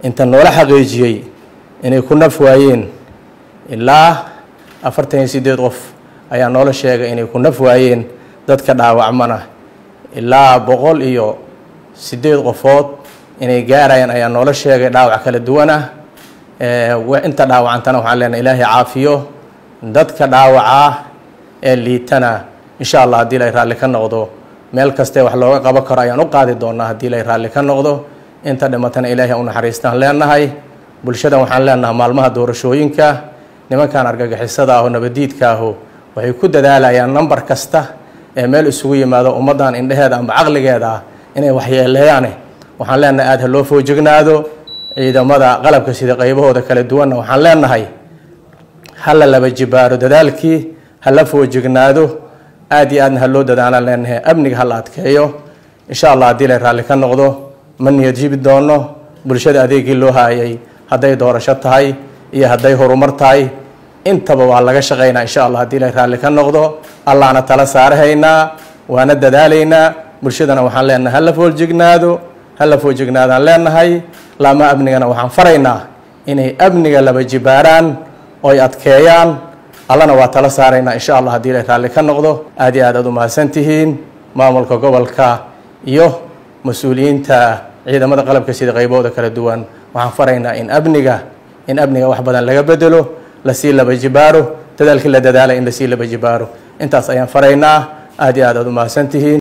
inta noola xaqiijiyey inay ku naf waayeen ilaa afartan iyo siddeed qof ayaa noola sheegay inay ku naf waayeen dadka dhaawacmana ilaa boqol iyo siddeed qofood inay gaarayaan ayaa noola sheegay dhaawac kala duwan ah inta dhaawacantana waxaan leenahay ilaahay caafiyo dadka dhaawacaa ee liitana insha allah haddii lay raalli ka noqdo meel kastee wax looga qaban karo ayaan u qaadi doonaa haddii lay raalli ka noqdo inta dhimatana ilaahay u naxariistaan leenahay bulshadan waxaan leenahay maalmaha doorashooyinka nimankan argagixisada ah oo nabadiidka ahu waxay ku dadaalayaan nambar kasta ee meel isugu yimaado ummaddan indheheeda amba caqligeeda ah inay waxyeeleeyaane waxaan leenahay aada ha loo foojignaado ciidamada qalabka sida qaybahooda kala duwanna waxaan leenahay hala laba jibaaro dadaalkii hala foojignaado aada iyo aadna ha loo dadaalaan leenahay amniga hala adkeeyo insha allah haddii lay raalli ka noqdo ma niyad jibi doono bulshada adeegii loo haayay hadday doorasho tahay iyo hadday horumar tahay intaba waa laga shaqaynaa insha allah haddii lay raalli ka noqdo allahna tala saarahaynaa waana dadaalaynaa bulshadana waxaan leenahay hala foojignaado hala foojignaadaan leenahay laama amnigana waxaan faraynaa inay amniga laba jibaaraan oy adkeeyaan allana waa tala saaraynaa insha allah haddii lay raalli ka noqdo aad iyo aad aad u mahadsantihiin maamulka gobolka iyo mas-uuliyiinta ciidamada qalabka sida qaybahooda kala duwan waxaan faraynaa in amniga in amniga wax badan laga bedelo lasii laba jibaaro dadaalkii la dadaalay in lasii laba jibaaro intaas ayaan faraynaa aad iyo aad aad u mahadsantihiin